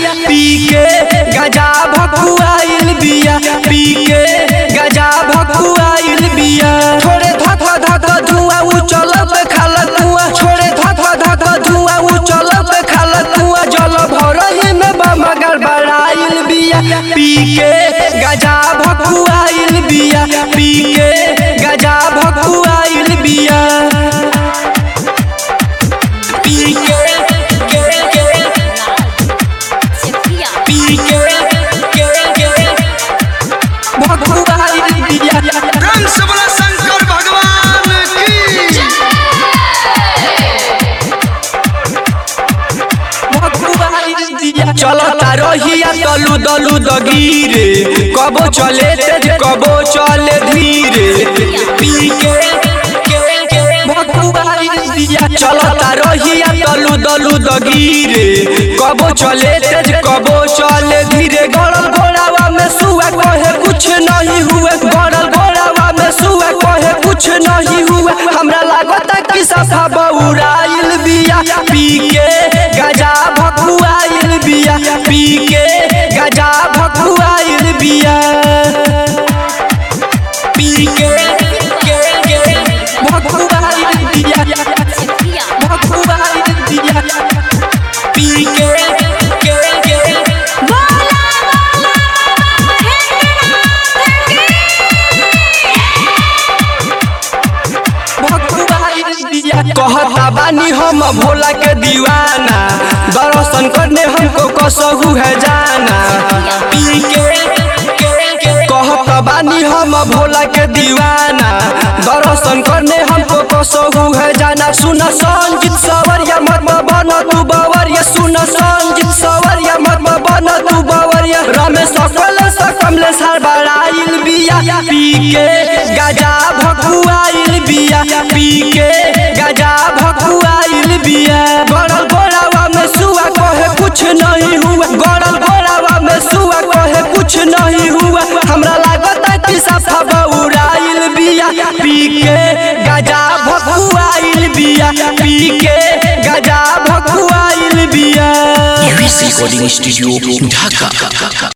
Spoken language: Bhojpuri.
पी के गजा भकुआइल बिया पी के गजा भकुआइल बिया छोड़े धक धक धुआं उ चलब खाल कुआं छोड़े धक धक धुआं उ चलब खाल कुआं जल भरही में बमगर बड़ाइल बिया पी के गजा भकुआइल बिया पी के गजा भकुआइल बिया पी के के के पी के के के भकुआइल बिया रंग से बोला शंकर भगवान की चलता रहिया तलू दलू दगीरे कबो चले तेज कबो चले धीरे पी के चलता रहिया तलू दलू दगीरे कबो चले तेज कबो चले धीरे गड़ल घोड़ावा में सुआ कहे कुछ नहीं हुए गड़ल घोड़ावा में सुआ कहे कुछ नहीं हुए हमरा लागता कि सफा बउराइल बिया पी के गजा भकुआइल बिया पी के गजा भकुआइल बिया पी के के के भकुआइल बिया भकुआइल बिया पी के के के कहता बानी हम भोला के दीवाना दर्शन करने हमको कसहू है जाना पी के कहता बानी हम भोला के दीवाना दर्शन करने हमको कसहू है जाना सुन संजीत सवरिया मत बन तू बवरिया सुन संजीत सवरिया मत बन तू बवरिया रमेश सकल सकमले सार बड़ाइल बिया पी के गजा भकुआइल बिया पी के गजा भकुआइल बिया गड़ल गोड़ावा में सुआ कहे कुछ नहीं हुआ गड़ल गोड़ावा में सुआ कहे कुछ नहीं हुआ हमरा लागता कि सफा बउराइल बिया पी के गजा भकुआइल बिया पी के गजा भकुआइल बिया रिकॉर्डिंग स्टूडियो ढाका